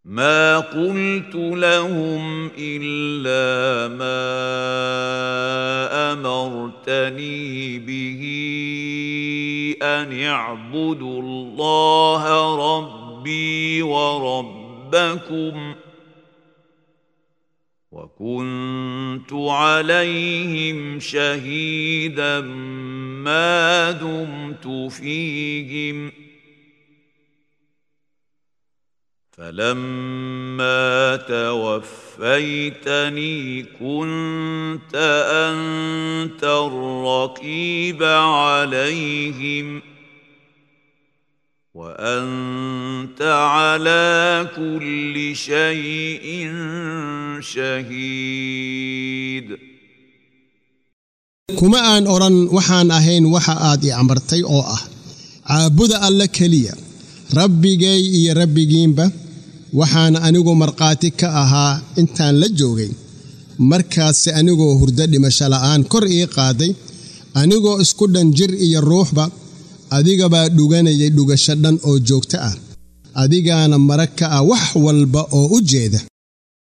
ما قلت لهم الا ما امرتني به ان اعبدوا الله ربي وربكم وكنت عليهم شهيدا ما دمت فيهم فلما توفيتني كنت انت الرقيب عليهم وانت على كل شيء شهيد kuma aan odhan waxaan ahayn waxa aad i amartay oo ah caabuda alle keliya rabbigay iyo rabbigiinba waxaan anigu markhaati ka ahaa intaan la joogay markaase anigoo hurdo dhimasho la'aan kor ii qaaday anigoo isku dhan jir iyo ruuxba adigabaa dhuganayay dhugasho dhan oo joogto ah adigaana marag ka ah wax walba oo u jeeda